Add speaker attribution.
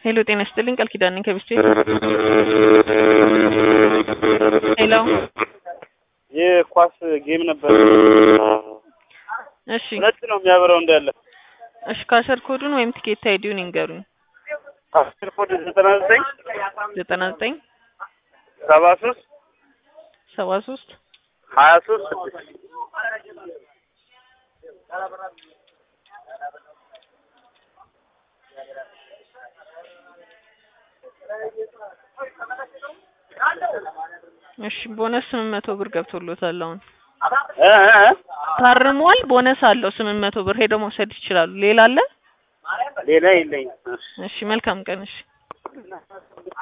Speaker 1: ሄሎ ጤና ይስጥልኝ ቃል ኪዳን ነኝ ከቢስቴ ሄሎ
Speaker 2: የኳስ ጌም ነበር።
Speaker 1: እሺ
Speaker 2: ሁለት ነው የሚያበራው እንዳለ
Speaker 1: እሺ ካሸር ኮዱን ወይም ቲኬት አይዲውን ይንገሩኝ
Speaker 2: አስር ኮድ ዘጠና ዘጠኝ
Speaker 1: ዘጠና ዘጠኝ
Speaker 2: ሰባ ሶስት
Speaker 1: ሰባ ሶስት
Speaker 2: ሀያ ሶስት ስድስት
Speaker 1: እሺ ቦነስ ስምንት መቶ ብር ገብቶሎታል አሁን
Speaker 2: እ እ እ
Speaker 1: ታርሟል ቦነስ አለው ስምንት መቶ ብር ሄደው መውሰድ ይችላሉ ሌላ አለ
Speaker 2: ሌላ የለኝም።
Speaker 1: እሺ መልካም ቀን እሺ